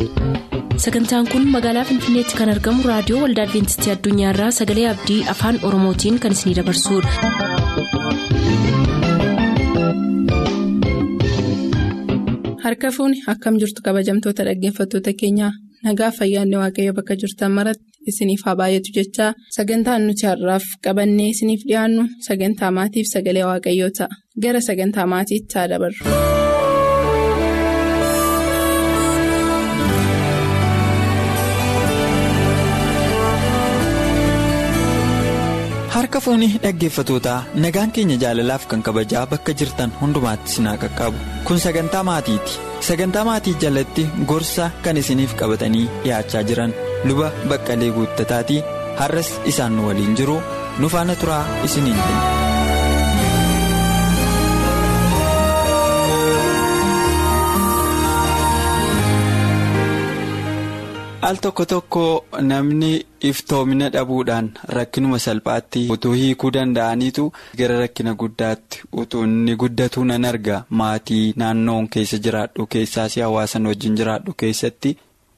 sagantaan kun magaalaa finfinneetti kan argamu raadiyoo waldaa adventistii addunyaarraa sagalee abdii afaan oromootiin kan isinidabarsudha. harka fuuni akkam jirtu kabajamtoota dhaggeeffattoota keenyaa nagaa fayyaanne waaqayyo bakka jirtan maratti isiniif haa baay'atu jechaa sagantaan nuti har'aaf qabannee isiniif dhiyaannu sagantaa maatiif sagalee waaqayyoo ta'a gara sagantaa maatiitti haa dabarru. harka fuunii dhaggeeffatootaa nagaan keenya jaalalaaf kan kabajaa bakka jirtan hundumaatti sinaa qaqqabu kun sagantaa maatiiti sagantaa maatii jalatti gorsa kan isiniif qabatanii dhiyaachaa jiran luba baqqalee guuttataatii har'as isaan nu waliin jiru nu faana turaa isiniin jenna. al tokko tokko namni iftoomina dhabuudhaan rakkinuma salphaatti utuu hiikuu danda'aniitu gara rakkina guddaatti utuu inni guddatu nan arga maatii naannoon keessa jiraadhu keessaas hawaasan wajjin jiraadhu keessatti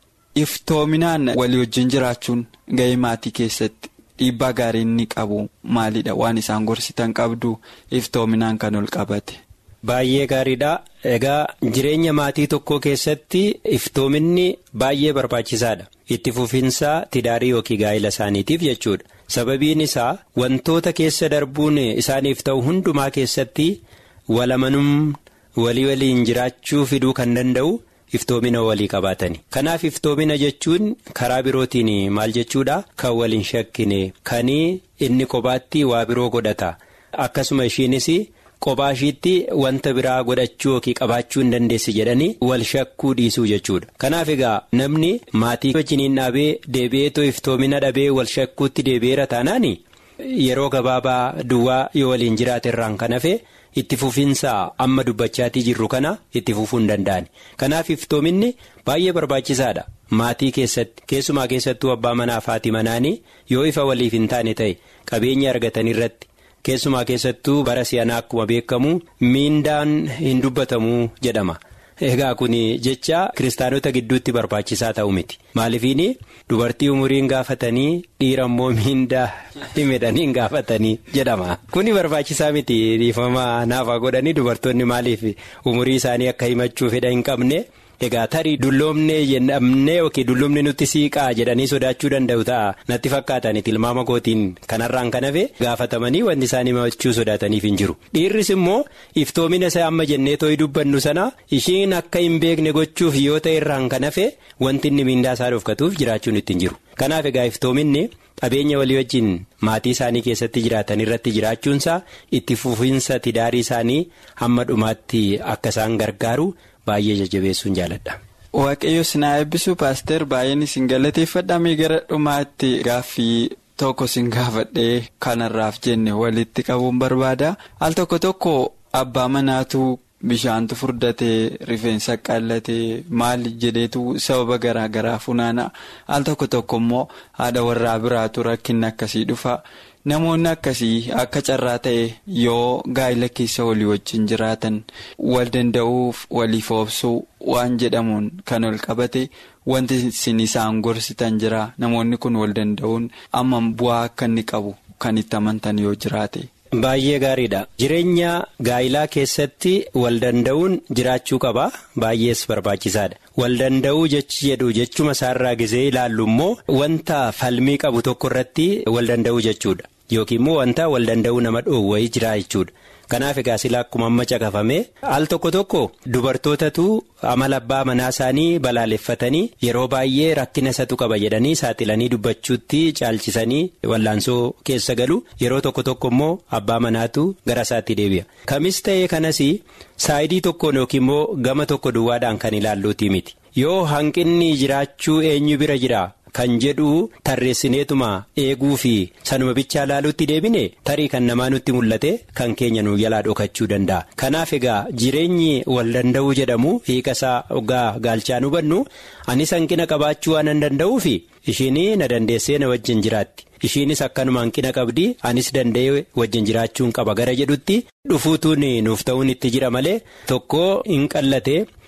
iftoominaan walii wajjin jiraachuun ga'ee maatii keessatti dhiibbaa gaarii inni qabu maalidha waan isaan gorsitan qabdu iftoominaan kan ol qabate. Baay'ee gaariidha. Egaa jireenya maatii tokkoo keessatti iftoominni baay'ee barbaachisaadha. Itti fufiinsaa tidaarii yookiin gaa'ila isaaniitiif jechuudha. Sababiin isaa wantoota keessa darbuun isaaniif ta'u hundumaa keessatti walamanum walii waliin jiraachuu fiduu kan danda'u iftoomina walii qabaatani. Kanaaf iftoomina jechuun karaa birootiin maal jechuudha? Kan waliin shakkine kan inni kophaatti waa biroo godhata. Akkasuma ishiinis. Qophaa ishiitti wanta biraa godhachuu yookiin qabaachuu hin dandeessi jedhanii wal shakkuu dhiisuu jechuudha. Kanaaf egaa namni maatii wajjiniin dhaabee deebi'eetoo iftoomina dhabee wal shakkuutti deebi'eera taanaan yeroo gabaabaa duwwaa yoo waliin jiraate irraan kan hafe itti fufiinsaa amma dubbachaatii jirru kana itti fufuu hin danda'ani. Kanaaf iftoominni baay'ee barbaachisaadha. Maatii keessatti keessumaa keessattuu abbaa manaa fi haati manaanii yoo ifa waliif hin taane ta'e qabeenya argatan irratti. Keessumaa keessattuu bara si'anaa akkuma beekamu miindaan hin dubbatamu jedhama. Egaa kun jecha kiristaanota gidduutti barbaachisaa ta'u miti. Maaliifin dubartii umuriin gaafatanii dhiira immoo miindaa himedhanii gaafatanii jedhama. Kuni barbaachisaa miti dhiifama naafaa godhanii dubartoonni maaliif umurii isaanii akka himachuu fedha hin qabne. Egaa tarii dulloomnee jennee yookiin dulloomni nutti siiqaa jedhanii sodaachuu danda'u ta'a natti fakkaatan tilmaama kootiin kanarraan kan hafe gaafatamanii wanti isaan himachuu sodaataniif hin jiru. Dhiirris immoo iftoomina isaa amma jennee tooyi dubbannu sana ishiin akka hin beekne gochuuf yoo ta'e irraan kan hafe wanti inni miindaa isaa dhoofkatuuf jiraachuun itti hin jiru. Kanaaf egaa iftoominni qabeenya walii wajjin maatii isaanii keessatti jiraatan irratti jiraachuunsaa itti fufiinsa tidaarii isaanii hamma dhumaatti akka isaan gargaaru. Baay'ee jajjabeessuun jaaladha. Waaqayyo sinaa eebbisu paaster baay'een isin galateeffadhamee gara dhumaatti gaaffii tokko sin gaafadhee kanarraaf jenne walitti qabuun barbaada. Al tokko tokko abbaa manaatu bishaantu furdatee rifeensa qallatee maal jedheetu sababa garaa garaa funaana. Al tokko tokko immoo haadha warraa biraatu rakkinni akkasii dhufa. Namoonni akkasii akka carraa ta'e yoo gaa'ila keessa walii wajjin jiraatan wal danda'uuf waliif obsuu waan jedhamuun kan ol qabate wanti isin isaan gorsitan jira namoonni kun wal danda'uun amma bu'aa akka inni qabu kan itti amantan yoo jiraate. Baay'ee gaariidha. Jireenya gaa'ilaa keessatti wal danda'uun jiraachuu qaba. Baay'ees barbaachisaadha. Wal danda'uu jechi jedhu jechuma isaarraa gisee ilaallu immoo wanta falmii qabu tokko irratti wal danda'uu jechuudha. Yookiin immoo wanta wal danda'uu nama dhoowwayii jira jechuudha. Kanaaf egaa sila akkuma amma caqafame al tokko tokko dubartootatu amala abbaa manaa isaanii balaaleffatanii yeroo baay'ee rakkina isatu qaba jedhanii saaxilanii dubbachuutti caalchisanii wallaansoo keessa galu yeroo tokko tokko immoo abbaa manaatu gara isaatti deebi'a. Kamis ta'ee kanas saayidii tokkoon yookiin immoo gama tokko duwwaadhaan kan ilaalluuti miti. Yoo hanqinni jiraachuu eenyu bira jira. Kan jedhu tarreessineetuma eeguu fi sanuma bichaa laaluutti deebine tarii kan namaa nutti mul'ate kan keenya nu jalaa dhokachuu danda'a. Kanaaf egaa jireenyi wal danda'uu jedhamu hiika isaa ogaa gaalchaan hubannu anis hanqina qabaachuu waan hin danda'uufi ishiin na dandeessee na wajjin jiraatti. Ishiinis akkanuma hanqina qabdi anis danda'ee wajjin jiraachuun qaba gara jedhutti dhufuutuun nuuf ta'uun itti jira malee tokko hin qallate.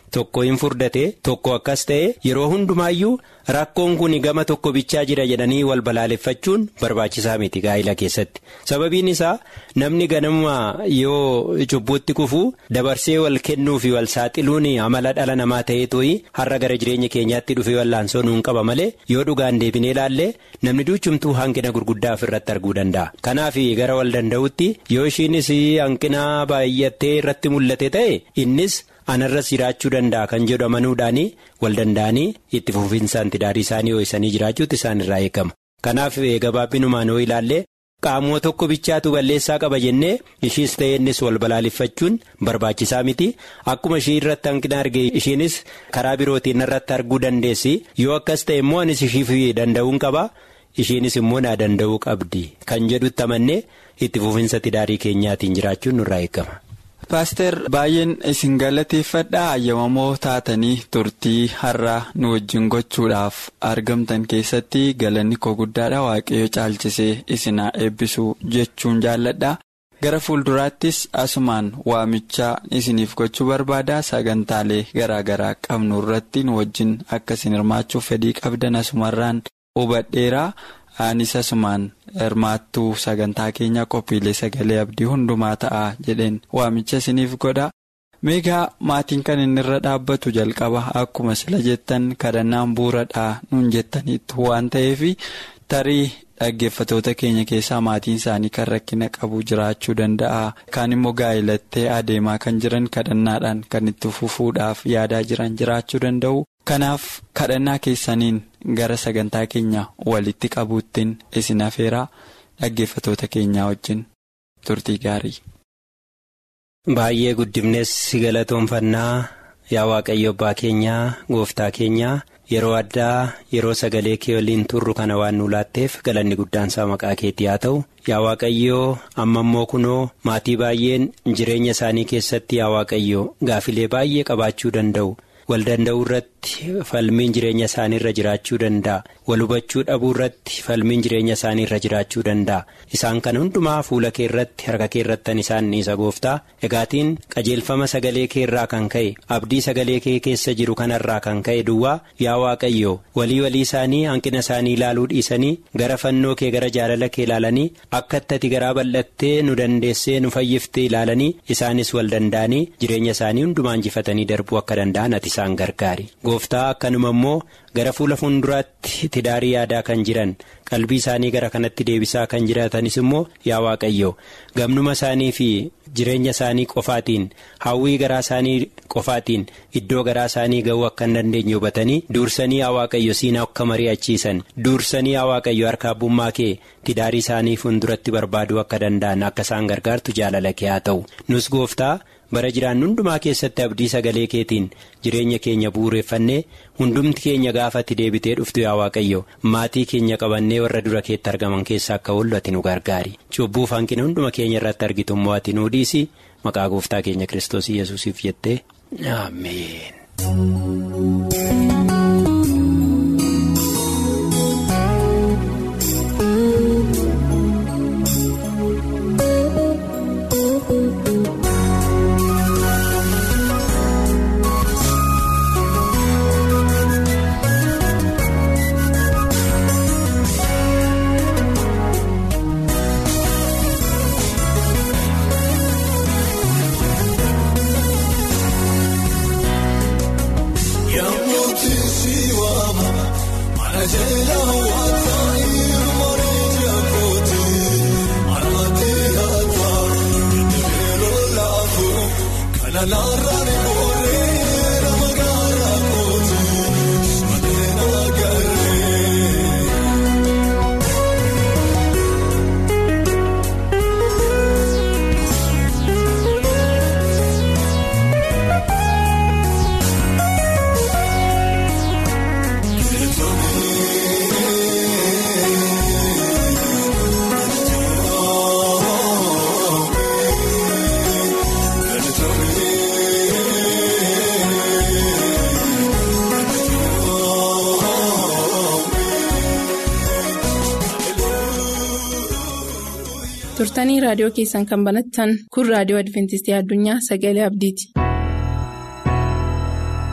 tokko hin furdate tokko akkas ta'e yeroo hundumaayyuu rakkoon kun gama tokko bichaa jira jedhanii wal balaaleffachuun barbaachisaa miti gaa'ila keessatti sababiin isaa namni ganama yoo cubbuutti kufu dabarsee wal kennuu fi wal saaxiluun amala dhala namaa ta'ee tooyi har'a gara jireenya keenyaatti dhufee wallaansoo nuun qaba malee yoo dhugaan deebinee ilaalle namni duuchumtuu hanqina gurguddaa ofirratti arguu danda'a kanaaf gara wal danda'utti yoo ishiinis hanqina baay'attee irratti mul'ate ta'e innis. anarras jiraachuu danda'a kan jedhu amanuudhaan wal danda'anii itti fufinsaan tidaarii isaanii ho'isanii jiraachuutti isaan irraa eegama kanaaf gabaabbinumaan yoo ilaalle qaamoo tokko bichaatu balleessaa qaba jennee ishiis ta'e innis wal balaaleffachuun barbaachisaa miti akkuma ishii irratti hanqina arge ishiinis karaa birootiin irratti arguu dandeessi yoo akkas ta'e immoo anis ishiif danda'uun qaba ishiinis immoo naa danda'uu qabdi kan jedhutti amannee itti fufinsa tidaarii keenyaatiin jiraachuun nurraa eegama. Paaster baay'een isin galateeffadhaa ayyamamoo taatanii turtii har'a nu wajjin gochuudhaaf argamtan keessatti galanni koo guddaadha waaqayyo caalchisee isinaa eebbisuu jechuun jaalladha gara fuulduraattis asumaan waamichaa isiniif gochuu barbaada sagantaalee garaagaraa qabnu irratti nu wajjin akka isin hirmaachuuf fedhii qabdan asumarraan hubadheera. Anis asumaan hirmaattuu sagantaa keenya qophiilee sagalee abdii hundumaa ta'a jedheen waamicha isiniif godha. Meegaa maatiin kan inni irra dhaabbatu jalqaba akkuma sila jettan kadhannaan bu'uuradhaa nuun jettaniitu waan ta'eef tarii dhaggeeffatoota keenya keessaa maatiin isaanii kan rakkina qabu jiraachuu danda'a. Kaan immoo gaa'ilattee adeemaa kan jiran kadhannaadhaan kan itti fufuudhaaf yaadaa jiran jiraachuu danda'u. Kanaaf kadhannaa keessaniin gara sagantaa keenya walitti qabuuttiin isin afeeraa dhaggeeffatoota keenyaa wajjin turtii gaarii. Baay'ee guddifnes galatoonfannaa yaa waaqayyo abbaa keenyaa gooftaa keenyaa yeroo addaa yeroo sagalee kee waliin turru kana waan nu laatteef galanni guddaan isaa maqaa keetii haa ta'u yaa waaqayyoo amma immoo kunoo maatii baay'een jireenya isaanii keessatti yaa waaqayyoo gaafilee baay'ee qabaachuu danda'u. wal danda'uu irratti falmiin jireenya isaanii irra jiraachuu danda'a wal hubachuu dhabuu irratti falmiin jireenya isaanii irra jiraachuu danda'a isaan kana hundumaa fuula kee irratti harka kee irrattan isaan isa gooftaa egaatiin qajeelfama sagalee kee irraa kan ka'e abdii sagalee kee keessa jiru kanarraa kan ka'e duwwaa yaa waaqayyo walii walii isaanii hanqina isaanii ilaaluu dhiisanii gara fannoo kee gara jaalala kee ilaalanii akka itti garaa bal'attee nu dandeessee nu fayyiftee ilaalanii isaanis wal danda'anii jireenya isaanii hundumaa injifatanii darbuu akka danda'an ati isaan gargaari gooftaa akkanuma immoo gara fuula fuulduraatti tidaarii yaadaa kan jiran qalbii isaanii gara kanatti deebisaa kan jiraatanis immoo yaa waaqayyo gamnuma isaanii fi jireenya isaanii qofaatiin hawwii garaa isaanii qofaatiin iddoo garaa isaanii ga'uu akka hin dandeenye hubatanii duursanii yaa waaqayyo siinaa akka mari'achiisan duursanii yaa waaqayyo harka abbummaa kee tidaarii isaanii fuulduratti barbaaduu akka danda'an akka isaan gargaartu jaalala kee haa ta'u nus gooftaa. bara jiraannu hundumaa keessatti abdii sagalee keetiin jireenya keenya bu'uureffannee hundumti keenya gaafatti deebitee dhuftu yaa waaqayyo maatii keenya qabannee warra dura keetti argaman keessaa akka oollu ati nu gargaari cubbuuf hanqina hunduma keenya irratti argitu immoo ati nuu dhiisi maqaa gooftaa keenya kiristoos yesuusiif jettee ameen. turtanii raadiyoo keessan kan banattan kun raadiyoo adventistii addunyaa sagalee abdiiti.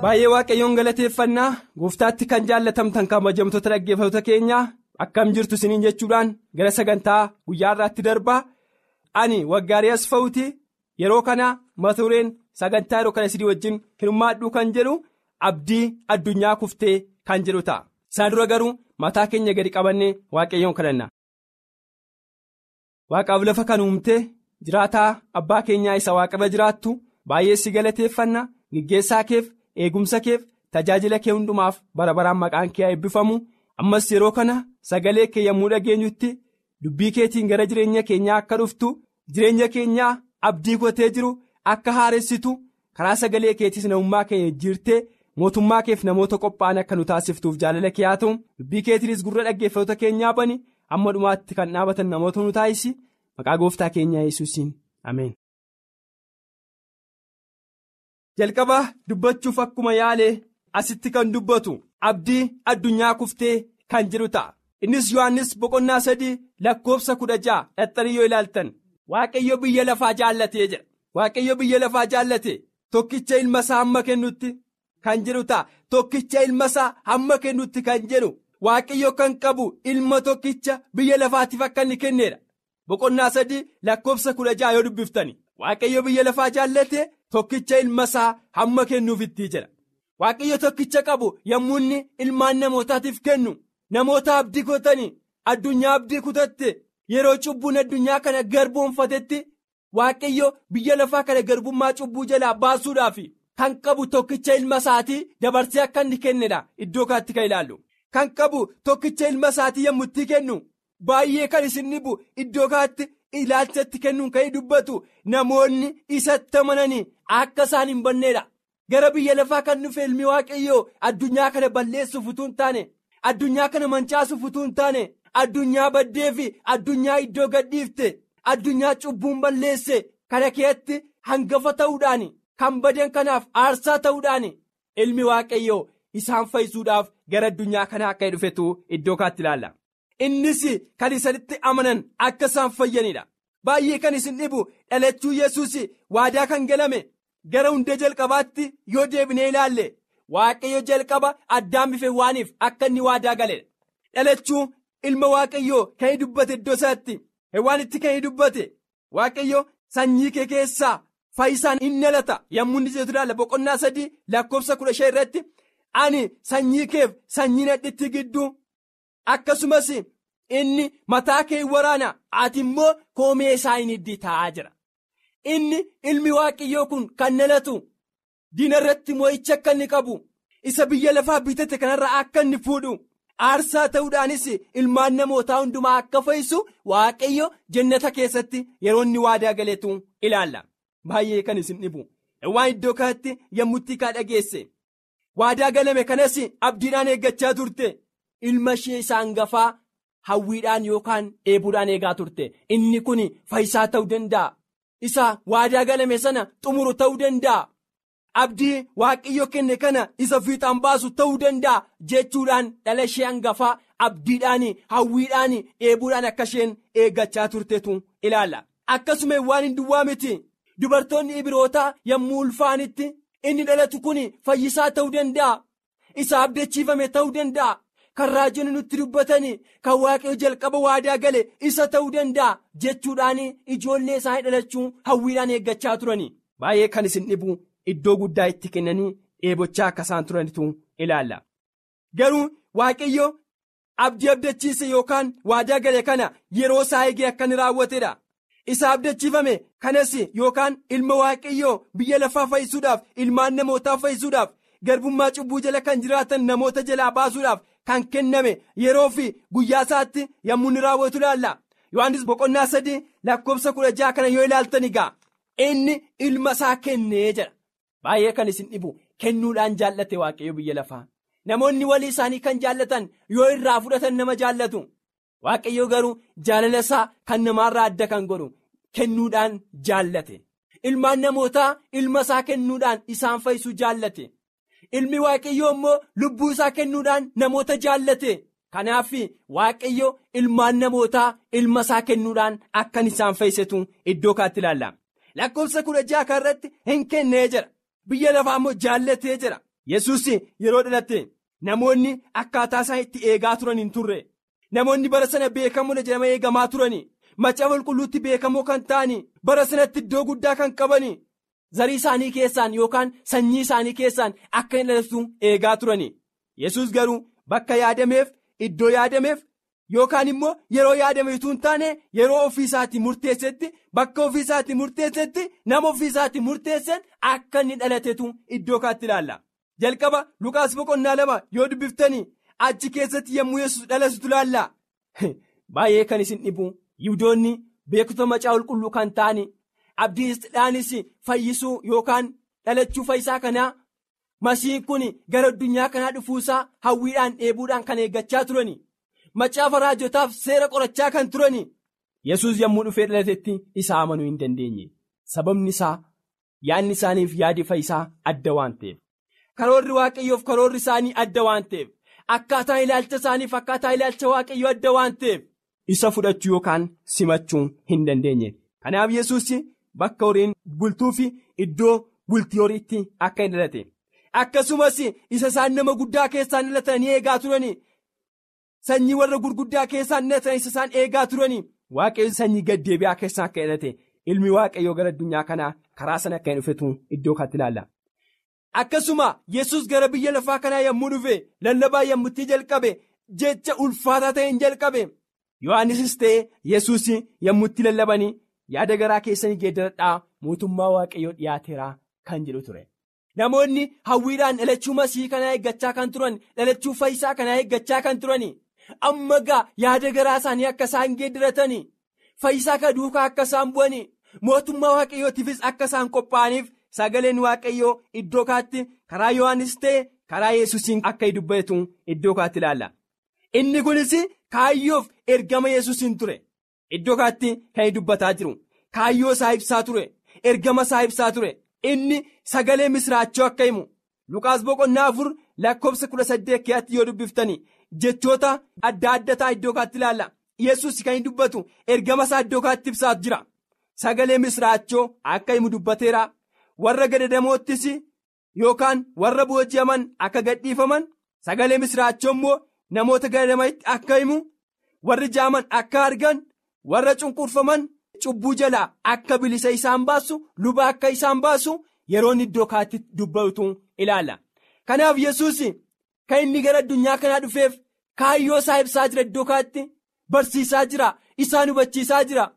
baay'ee waaqayyoon galateeffannaa gooftaatti kan jaallatamtan kabajamtoota dhaggeeffattoota keenyaa akkam jirtu isiniin jechuudhaan gara sagantaa guyyaa irraatti darbaa ani waggaarii asfa'uuti yeroo kana mata dureen sagantaa yeroo kana isinii wajjin hirmaadhuu kan jedhu abdii addunyaa kuftee kan jedhu ta'a isaan dura garuu mataa keenya gadi qabannee waaqayyoon kadhanna. waaqaaf lafa kan uumte jiraataa abbaa keenyaa isa waaqarra jiraattu baay'ee si galateeffanna gaggeessaa keef eegumsa keef tajaajila kee hundumaaf bara baraan maqaan kee eebbifamu ammas yeroo kana sagalee kee yommuu dhageenyutti dubbii keetiin gara jireenya keenyaa akka dhuftu jireenya keenyaa abdii godhatee jiru akka haaressitu karaa sagalee keetiis namummaa keenya jijjiirtee mootummaa keef namoota qophaa'an akka nu taasiftuuf jaalala kee haa ta'u dubbii keetiinis gurra dhaggeeffattoota keenyaa bani amma dhumaatti kan dhaabatan namoota nu taasisi maqaa gooftaa keenyaa yesuusiin ameen. jalqaba dubbachuuf akkuma yaale asitti kan dubbatu abdii addunyaa kuftee kan jedhu ta'a innis yohannis boqonnaa sadii lakkoofsa kudha ja'a dhaxxanii yoo ilaaltan waaqayyo biyya lafaa jaallatee jedha waaqayyo biyya lafaa jaallate tokkicha ilma isaa hamma kennutti kan jedhu ta'a tokkicha ilma isaa hamma kennutti kan jedhu waaqayyo kan qabu ilma tokkicha biyya lafaatiif akka inni kenneedha boqonnaa sadii lakkoofsa kudha ja'a yoo dubbiftani waaqayyo biyya lafaa jaallate tokkicha ilma isaa hamma kennuufitti jedha waaqayyo tokkicha qabu yommuu inni ilmaan namootaatiif kennu namoota abdii kutanii addunyaa abdii kutatte yeroo cubbuun addunyaa kana garboonfatetti waaqayyo biyya lafaa kana garbummaa cubbuu jalaa baasuudhaaf kan qabu tokkicha ilma isaatii dabarsee akka inni kennedha iddoo kaatti kan ilaallu kan qabu tokkicha ilma isaatii yommuu itti kennu baay'ee kan isin dhibu iddoo kaatti ilaalchatti kennuun kan dubbatu namoonni isatti amananii akka isaan hin banneedha gara biyya lafaa kan dhufe ilmi waaqayyoo addunyaa kana balleessuuf utuu hin taane addunyaa kana mancaasuuf utuu hin taane addunyaa baddee fi addunyaa iddoo gadhiifte addunyaa cubbuun balleesse kana keessatti hangafa ta'uudhaan kan badan kanaaf aarsaa ta'uudhaan ilmi waaqayyoo isaan fayyisuudhaaf gara addunyaa kanaa akka dhufetu iddoo kaatti ilaalla. innis kan isanitti amanan akka isaan fayyanidha baay'ee kan isin dhibu dhalachuu yesus waadaa kan galame gara hundee jalqabaatti yoo deebinee ilaalle waaqayyo jalqaba addaan bife waaniif akka inni waadaa galedha dhalachuu ilma waaqayyoo kan inni dubbate iddoo isaatti waanitti kan inni dubbate waaqayyo sanyii kee keessaa fayyisaan inni dhalata yommuu inni jedhu ilaalla boqonnaa sadii lakkoofsa kudha shan irratti ani sanyii keef sanyii nadhitti gidduu. akkasumas inni mataa kee waraana ati immoo koomee isaa hin hiddi taa'aa jira inni ilmi waaqayyoo kun kan dhalatu diina irratti moo'icha akka inni qabu isa biyya lafaa bitate kanarraa akka inni fuudhu aarsaa ta'uudhaanis ilmaan namootaa hundumaa akka fayyisu waaqayyo jannata keessatti yeroo inni waadaa galeetu ilaalla baay'ee kan isin dhibu waan iddoo kanatti yommutti kaa dhageesse waadaa galame kanas abdiidhaan eeggachaa turte. ilma ishee isa hangafaa hawwiidhaan yookaan dheebuudhaan eegaa turte inni kun fayyisaa ta'uu danda'a isa waadaa galame sana xumuru ta'uu danda'a abdii waaqayyo kenne kana isa fiixaan baasu ta'uu danda'a jechuudhaan dhala ishee hangafaa abdiidhaan hawwiidhaan dheebuudhaan akka isheen eeggachaa turtetu ilaalla akkasuma waan hin duwwaa miti dubartoonni ibirootaa yommuu ulfaanitti inni dhalatu kun fayyisaa ta'uu danda'a isa abdachiifame ta'uu danda'a. kan raajonni nutti dubbatanii kan waaqayyo jalqaba waadaa gale isa ta'uu danda'a jechuudhaan ijoollee isaanii dhalachuu hawwiidhaan eeggachaa turanii baay'ee kan isin dhibu iddoo guddaa itti kennanii dheebochaa akka isaan turanitu ilaalla garuu waaqayyo abdii abdachiise yookaan waadaa gale kana yeroo isaa eegee akka inni raawwatedha isa abdachiifame kanas yookaan ilma waaqayyoo biyya lafaa fayyisuudhaaf ilmaan namootaa fayyisuudhaaf garbummaa cubbuu jala kan jiraatan namoota jalaa baasuudhaaf. kan kenname yeroo fi guyyaa isaatti yommuu inni raawwatu ilaalla yohannis boqonnaa sadii lakkoofsa kudha jaha kana yoo ilaaltan egaa inni ilma isaa kennee jedha baay'ee kan isin dhibu kennuudhaan jaallate waaqayyo biyya lafaa namoonni walii isaanii kan jaallatan yoo irraa fudhatan nama jaallatu waaqayyo garuu jaalala isaa kan namaarraa adda kan godhu kennuudhaan jaallate ilmaan namootaa ilma isaa kennuudhaan isaan fayyisuu jaallate. ilmi waaqayyoo immoo lubbuu isaa kennuudhaan namoota jaallate kanaaf waaqayyo ilmaan namootaa ilma isaa kennuudhaan akkan isaan fayyisetu iddoo kaatti ilaalla lakkoofsa kudha jaha irratti hin kennee jira biyya lafaa immoo jaallatee jira yesus yeroo dhalate namoonni akkaataa isaan itti eegaa turan hin turre namoonni bara sana beekamoo jedhama eegamaa turan macaafa qulqulluutti beekamoo kan ta'an bara sanatti iddoo guddaa kan qaban zarii isaanii keessaan yookaan sanyii isaanii keessaan akka hin dhalatu eegaa turan yesus garuu bakka yaadameef iddoo yaadameef yookaan immoo yeroo yaadameetu hin taane yeroo ofiisaatti murteessetti bakka ofiisaatti murteessetti nama ofiisaatti murteessan akka inni dhalatetu iddoo kaatti ilaalla. jalqaba lukaas boqonnaa lama yoo dubbiftanii achi keessatti yommuu yesus dhalatutu ilaalla baay'ee kan isin dhibu yihudoonni beekota macaafa qulqulluu kan ta'an abdiidhaanis fayyisuu yookaan dhalachuu fayyisaa kanaa masiin kun gara addunyaa kanaa dhufuusaa hawwiidhaan dheebuudhaan kan eeggachaa turani macaafa raajotaaf seera qorachaa kan turani yesus yommuu dhufee dhalatetti isa amanuu hin dandeenye sababni isaa yaadni isaaniif yaadi fayyisaa adda waan ta'eef. karoorri waaqayyoof karoorri isaanii adda waan ta'eef akkaataa ilaalcha isaaniif akkaataa ilaalcha waaqayyoo adda waan ta'eef isa fudhachuu yookaan simachuu hin dandeenye kanaaf yesus bakka horiin bultuu fi iddoo bultii horiitti akka hin dhalate akkasumas isa isaan nama guddaa keessaan dhalatanii eegaa turani sanyii warra gurguddaa keessaan dhalatan isa isaan eegaa turani waaqayyo sanyii gaddeebi'aa keessaa akka dhalate ilmi waaqayyoo gara addunyaa kanaa karaa sana akka hin dhufetu iddoo kaatti ilaalla. akkasuma yesus gara biyya lafaa kanaa yommuu dhufe lallabaa yommutti jalqabe jecha ulfaataa ta'een jalqabe yohannisis ta'e yesus yommutti lallabanii yaada garaa keessanii geeddaradhaa mootummaa waaqayyoo dhiyaateeraa kan jedhu ture namoonni hawwiidhaan dhalachuu masii kanaa eeggachaa kan turan dhalachuu fayyisaa kanaa eeggachaa kan turan amma gaa yaada garaa isaanii akka isaan geeddaratanii fayyisaa ka duukaa akka isaan bu'anii mootummaa waaqayyootiifis akka isaan qophaa'aniif. sagaleen waaqayyoo iddoo kaatti karaa yohannis ta'e karaa yesusiin akka dubbatu iddoo kaatti ilaalla inni kunis kaayyoof ergama yesusiin ture iddoo kaatti kan dubbataa jiru kaayyoo isaa ibsaa ture ergama isaa ibsaa ture inni sagalee misraachoo akka himu lukaas boqonnaa afur lakkoofsa kudha saddeet keessatti yoo dubbiftani jechoota adda addataa iddoo kaatti ilaalla yesus kan dubbatu ergama isaa iddoo kaatti ibsaa jira sagalee misraachoo akka himu dubbateera. warra gadadamoottis yookaan warra booji'aman akka gadhiifaman sagalee misraachoo immoo namoota gadadamanitti akka himu warri jaaman akka argan warra cunqurfaman cubbuu jalaa akka bilisa isaan baasu luba akka isaan baasu yeroon iddoo kaatti dubbatu ilaala kanaaf yesus kan inni gara addunyaa kanaa dhufeef kaayyoo isaa ibsaa jira iddoo kaatti barsiisaa jira isaan hubachiisaa jira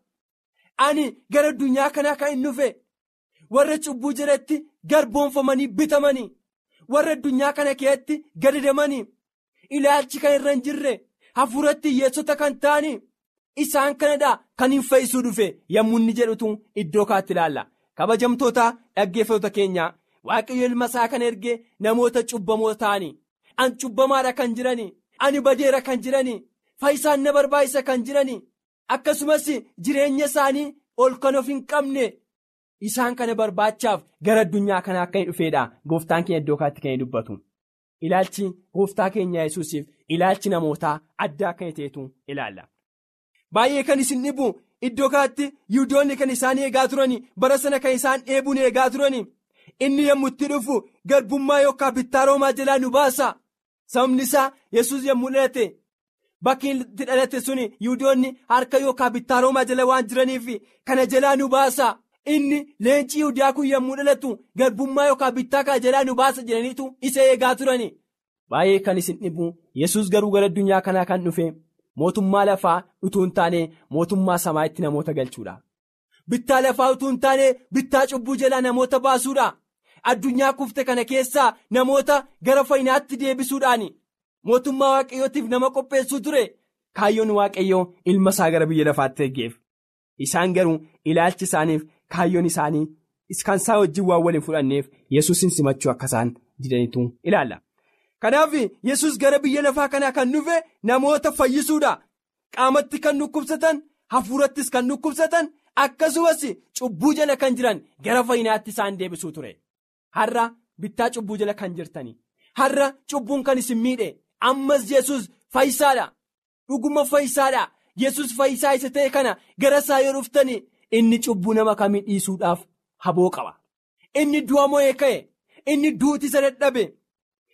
ani gara addunyaa kanaa kan inni dhufe. warra cubbuu jalatti garboonfamanii bitamanii warra addunyaa kana keessatti gadadamanii ilaalchi kan irra hin jirre hafuuratti hiyyeessota kan ta'anii isaan kanadhaa kan hin fayyisuu dhufe yommuu inni jedhutu iddoo kaatti ilaalla kabajamtoota dhaggeeffattoota keenya waaqayyo ilma isaa kan ergee namoota cubbamoo ta'anii an cubbamaadha kan jiranii ani badeera kan jiranii fayyisaan na barbaachisa kan jiranii akkasumas jireenya isaanii ol kan of hin qabne. Isaan kana barbaachaaf gara addunyaa kanaa akka hin dhufeedha gooftaan keenya iddoo kaatti kan dubbatu ilaalchi gooftaa keenya yesuusiif ilaalchi namootaa adda akka ta'etu ilaalla. Baay'ee kan isin dhibu iddoo kaatti yihudoonni kan isaan eegaa turani bara sana kan isaan dheebuun eegaa turani inni yommuu itti dhufu garbummaa yookaan bittaa roomaa jalaa nu baasa sababni isaa yesus yommuu dhalate bakki itti dhalate sun yihudoonni harka yookaan bittaa roomaa jala waan jiraniif kana jalaa nu baasa. inni leenci yihudaa kun yommuu dhalatu garbummaa yookaan bittaa kana jalaa nu baasa jedhaniitu isa eegaa turani. Baay'ee kan isin dhibu yesus garuu gara addunyaa kanaa kan dhufe mootummaa lafaa utuu hin taane mootummaa samaa'itti namoota galchuudha. Bittaa lafaa utuu hin taane bittaa cubbuu jalaa namoota baasuudha. Addunyaa kufte kana keessaa namoota gara fayyinaatti deebisuudhaani. Mootummaa waaqayyootiif nama qopheessuu ture. Kaayyoon waaqayyoo ilma isaa gara biyya lafaatti ergeef. Isaan garuu ilaalchi isaaniif kaayyoon isaanii kan isaa wajjin waan waliin fudhanneef yesuusin simachuu akka isaan didaniitu ilaalla. Kanaaf yesus gara biyya lafaa kanaa kan dhufe namoota fayyisuudha. Qaamatti kan dhukkubsatan hafuurattis kan dhukkubsatan akkasumas cubbuu jala kan jiran gara fayyinaatti isaan deebisuu ture. Har'a bittaa cubbuu jala kan jirtani. Har'a cubbuun kan isin miidhe ammas yesus fayyisaadha. Dhuguma fayyisaadha. yesus fayyisaa isa ta'e kana gara isaa yoo dhuftani inni cubbuu nama kamii dhiisuudhaaf haboo qaba. Inni du'a mo'ee ka'e inni duuti isa dadhabe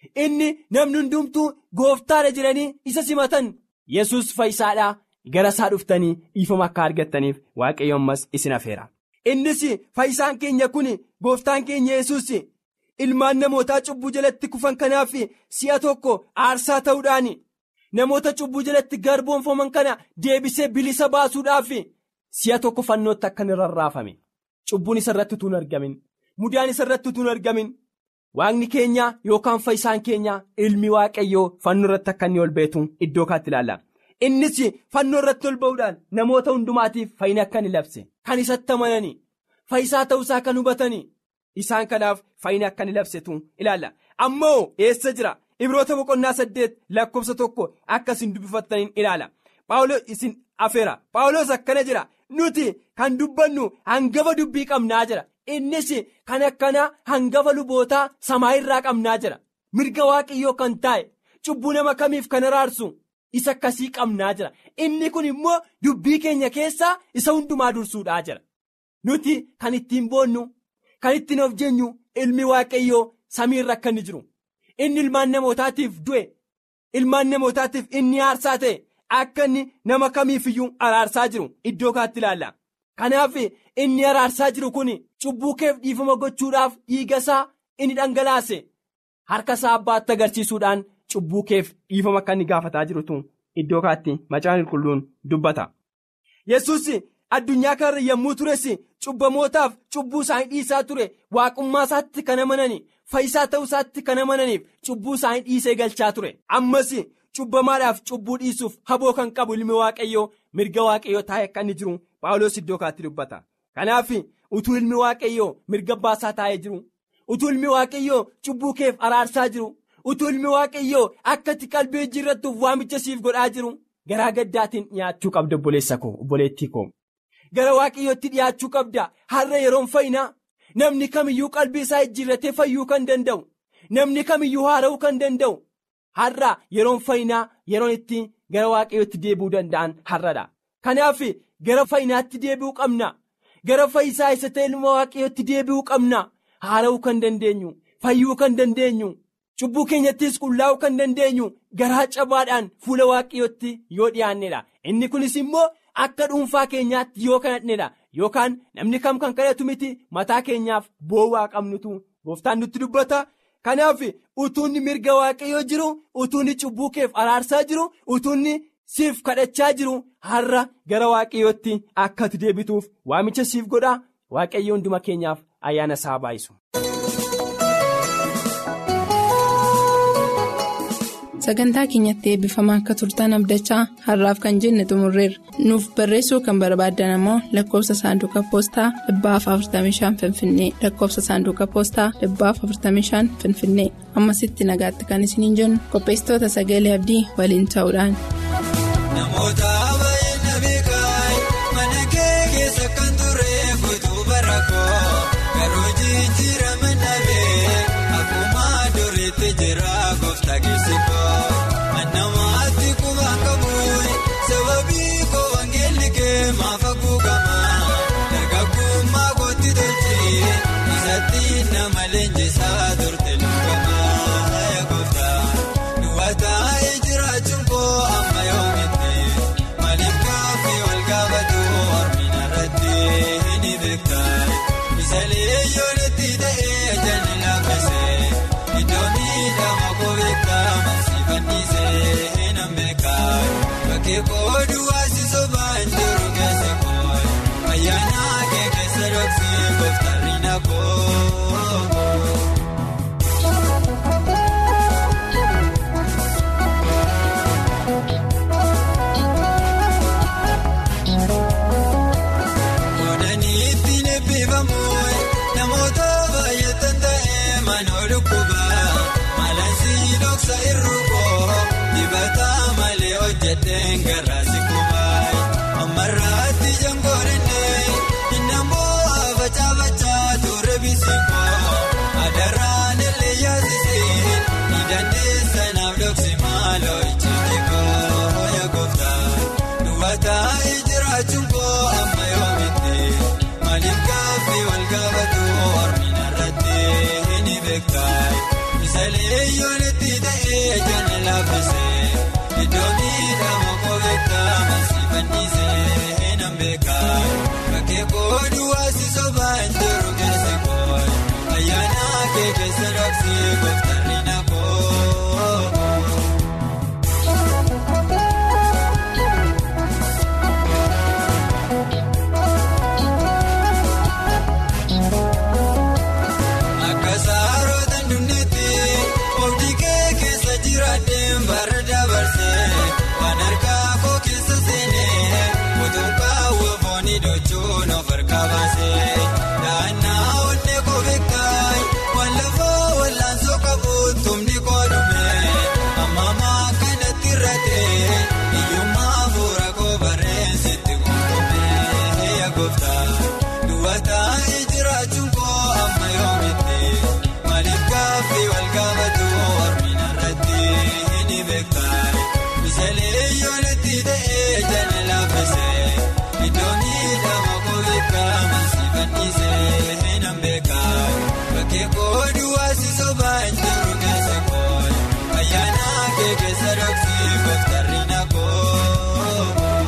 inni namni hundumtuu gooftaadha jedhanii isa simatan yesus fayyisaadhaa gara isaa dhuftanii dhiifama akka argattaniif waaqayyo ammas isin afeera. innis fayyisaan keenya kun gooftaan keenya yesus ilmaan namootaa cubbuu jalatti kufan kanaaf si'a tokko aarsaa ta'uudhaan namoota cubbuu jalatti garboonfaman kana deebisee bilisa baasuudhaaf si'a tokko fannootti akka inni rarraafame cubbuun isa irratti utuu hin argamin mudaan isa irratti utuu hin argamin waaqni keenya yookaan fayyisaan keenya ilmi waaqayyoo fannoo irratti akka inni ol beetu iddoo kaatti ilaalla. innis fannoo irratti ol ba'uudhaan namoota hundumaatiif fayyina akka inni labse kan isatti amananii fayyisaa ta'uusaa kan hubatanii isaan kanaaf fayyina akka inni labsetu ilaalla ammoo eessa jira ibroota boqonnaa saddeet lakkoofsa tokko akka isin dubbifattaniin ilaala paawulos isin afeera paawulos akkana jira nuti kan dubbannu hangafa dubbii qabnaa jira innis kan akkana hangafa lubootaa samaa irraa qabnaa jira mirga waaqayyoo kan taa'e cubbuu nama kamiif kan araarsu. isa akkasii qabnaa jira inni kun immoo dubbii keenya keessaa isa hundumaa dursuudhaa jira nuti kan ittiin boonnu kan ittiin of jeenyu ilmi waaqayyoo samiirra akka inni jiru inni ilmaan namootaatiif du'e ilmaan namootaatiif inni aarsaa ta'e akka inni nama kamiifiyyuu araarsaa jiru iddoo kaatti ilaalla kanaaf inni araarsaa jiru kun cubbuu keef dhiifama gochuudhaaf dhiiga isaa inni dhangalaase harka isaa abbaatti agarsiisuudhaan. cubbuu keef dhiifama akka inni gaafataa jirutu iddoo kaatti macaan qulqulluun dubbata. yesus addunyaa kanarra yommuu tures cubbamootaaf cubbuu isaanii dhiisaa ture waaqummaa isaatti kan amananii fayyisaa ta'uu isaatti kan amananiif cubbuu isaanii dhiisee galchaa ture ammas cubbamaadhaaf cubbuu dhiisuuf haboo kan qabu ilmi waaqayyoo mirga waaqayyoo taa'ee akka inni jiru paawulos iddoo kaatti dubbata kanaaf utuu ilmi waaqayyoo mirga baasaa taa'ee jiru utuu ilmi waaqayyoo cubbuu keef araarsaa jiru. utuu ilmi waaqayyoo akkatti qalbii jijjiirrattuuf waamicha siif godhaa jiru garaa gaddaatiin dhiyaachuu qabda obboleessa koo obboleettii koo gara waaqayyootti dhiyaachuu qabda har'a yeroon fayyinaa namni kamiyyuu qalbii isaa jijjiirratee fayyuu kan danda'u namni kamiyyuu haara'uu kan danda'u har'a yeroon fayyinaa yeroon itti gara waaqayyootti deebi'uu danda'an har'adha kanaaf gara fayyinaatti deebi'uu qabna gara fayyisaa isa ta'e ilma waaqayyootti deebi'uu qabna haara'uu kan dandeenyu fayyuu kan dandeenyu. cubbuu keenyattis qullaa'uu kan dandeenyu garaa cabaadhaan fuula waaqayyootti yoo dhiyaannedha inni kunis immoo akka dhuunfaa keenyaatti yoo kadhannedha yookaan namni kam kan kadhatu miti mataa keenyaaf boowwaa qabnutu gooftaan nutti dubbata kanaaf utuunni mirga waaqayyoo jiru utuunni cubbuu keef araarsaa jiru utuunni siif kadhachaa jiru har'a gara waaqayyootti akkati deebituuf waamicha siif godha waaqayyo hunduma keenyaaf ayyaana isaa baayisu. sagantaa keenyatti eebbifamaa akka turtan abdachaa har'aaf kan jenne xumurreerra nuuf barreessuu kan barbaaddan ammoo lakkoofsa saanduqa poostaa 45 finfinnee lakkoofsa saanduqa poostaa 45 finfinnee ammasitti nagaatti kan isiniin jennu qopheessitoota sagalee abdii waliin ta'uudhaan. namoota baay'ina beekaa mana kee keessa kan ture guutuu barakoo garuu jijjiirama dhabee akkuma duriitti jira gooftaa geessikoo. Namaatti kubaan qabuun sababii koo wangeelli kee maafa kuugamaa dargaggummaa kootti tolchee isatti nama leenjisaa turte lugamaa eegoftaa duwwataa jiraachuun koo amma yoomitti maaliif gaaffii wal gaafatu hormina irratti ni beektaa misalee yoonitti ta'ee jaalli laaffisee iddoo miidhama koo beektaa. Bakkee koodu waasiso baanjuru keessa koo ayyaana kee keessa dhoksee gooftarri na koo. Oodanii ittiin eebbifamu namoota baay'atan ta'ee manoo dhukkubaa maalansi dhoksa irrukoo dibataa malee hojjeteen garaasi kubaayi ammarraatti jangoorannee innammoo facaafachaa ture bisikoo adaraan illee yaasisee ni dandeessanaaf dhoksi maaloo ijjiitikoo yaagoftaa duwwataa jiraachuun koo amma yoomitti maaliif gaaffii wal gaafatu hormina irratti ni beektaa. Misalee yoonitti ta'ee jala laaffisee iddoo miidhama kobeektaa maasii fannisee nan beekaa bakkee kooduu waasi sobaan jiru keessa koo ayyaana kee keessa dhoksee gooftarri na koo. Akka saarota dunniitti oobdii kee keessa jiraadheen bara dabarsee waan harkaa koo keessa seenee mutuukaa wafoonni dochuun of harkaa baasee daannaa onnee koo beektaa waan lafaa wallaansoo qabu tumni koo dhumee ammamaa kanatti irratee hiyyummaa fuula koo barreessitti gonfomee yaagoftaa duwwataa jiraachuun koo amma yoomitti maaliif gaaffii wal gaafatu hormina irratti ni beekaa misalee yoonitti ta'ee jala laaffisee iddoo miidhama koo beekaa maasii fannisee nan beekaa bakkee kooduu waasi sobaan jiru keessa koo ayyaana kee keessa dhoksee gooftarri na koo.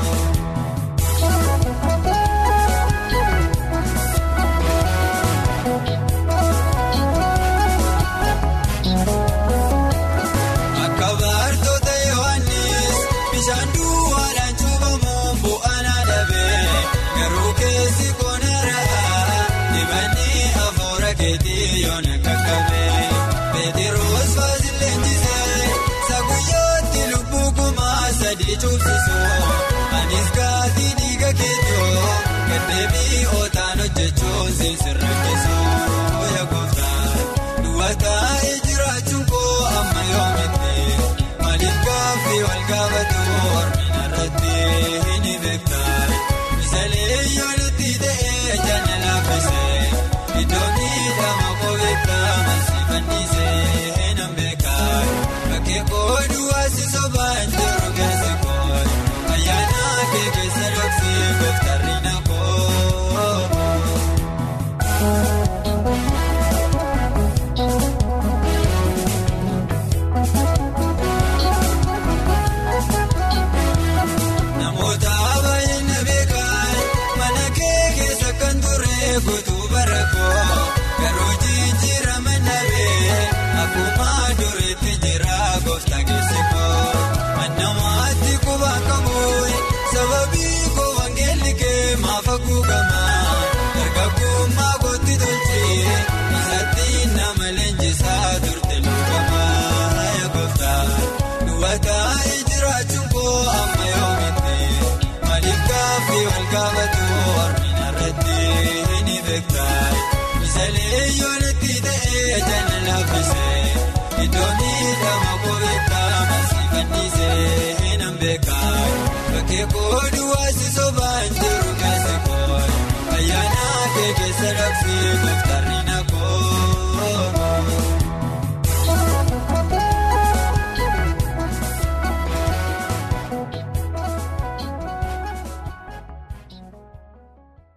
Akka baartoota Yohaannis bishaan duwwaadhaan cuubamuun bu'aan adabee garuu keessi koonarraa dibannii afuura keetii yoona kakkabee Peetiroos faasileen jisee saguyyooti lubbuu kumaa sadii cuubsisuu anis gaatii dhiiga keetoo gaddeebii ootaan hojjechuun sirra keessoo yaagoftaa duwwataa jiraachuun koo amma yoomitti maaliif gaaffii wal gaafatu hormina irratti ni beektaa misalee yoonitti ta'ee jala laaffisee iddoo miidhama koo beektaa maasii fannisee nan beekaa bakkee kooduu waasi sobaan jiru keessa koo ayyaana kee keessa dhoksee gooftarri na koo. Namoota baay'ina beekan mana kee keessa kan ture guutuu bara koo garuu jijjiirama nabee akkuma duriitti jira gooftaa keessa koo mannamaatti qubaan qabu sababii koo wangeelli kee maaf haguugamaa dargaggummaa kootti tolchee isaatti nama leenjisaa turte lugamaa yaa gooftaa duwwataa jiraachuun koo amma yoomitti maaliif gaaffii wal gaafatu hormina irratti ni beektaa misalee yoonitti ta'ee jala laaffisee iddoo miidhama koo beektaa maasii fannisee nan beekaa bakkee kooduu waasi sobaan jiru keessa koo ayyaana kee keessa dhoksee